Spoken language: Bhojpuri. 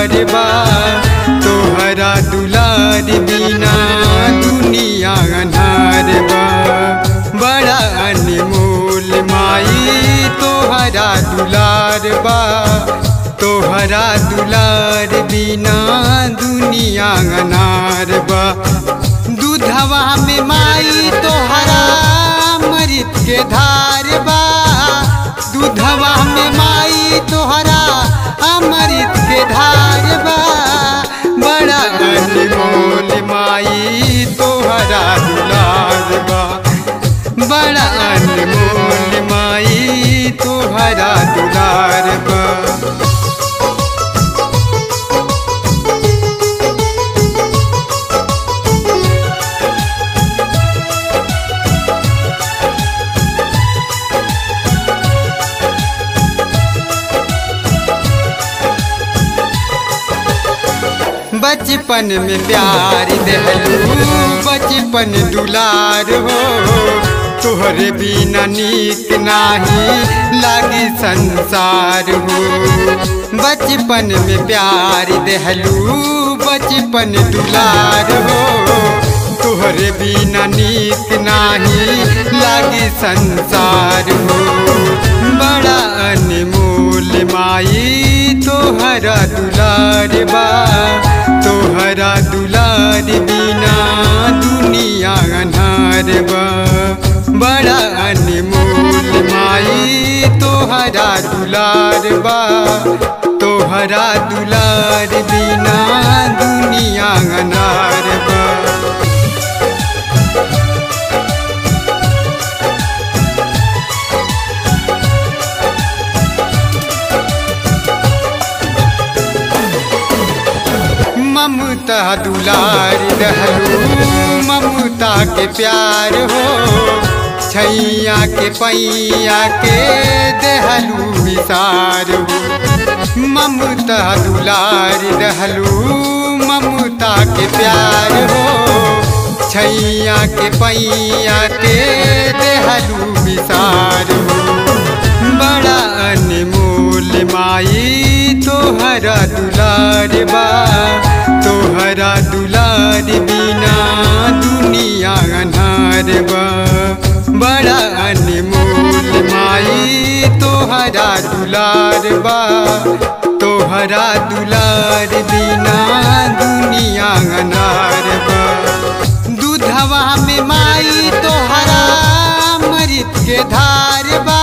दुलार बा तोहरा दुलार बिना दुनिया अनार बा बड़ा अनमोल माई तोहरा दुलार बा तोहरा दुलार बिना दुनिया अनार बा दूधवा में माई तोहरा मृत के धार बा दूधवा में माई तोहरा अमृत के धार बा बड़ा अनमोल माई तोहरा दुलार बा बड़ा अनमोल माई तोहरा दुलार बा बचपन में प्यार दहलू बचपन दुलार हो तोहरे बिना नीक नाही लागी संसार हो बचपन में प्यार दहलू बचपन दुलार हो तोहरे बिना नीक नाही लागी संसार हो बड़ा अनमोल माई तोहरा दुलार बा तोहरा दुलार बिना दुनिया अनार बा बड़ा अनमोल माई तोहरा दुलार बा तोहरा दुलार बिना दुनिया अनार बा ममता दुलार रहलू ममता के प्यार हो छैया के पैया के देहलू विसार हो ममता दुलार रहलू ममता के प्यार हो छैया के पैया के देहलू विसार हो बड़ा अनमोल माई तोहरा दुलार बा तोहरा दुलार बिना दुनिया अनार बा बड़ा अनमोल माई तोहरा दुलार बा तोहरा दुलार बिना दुनिया अनार बा दूधवा में माई तोहरा मृत के धार बा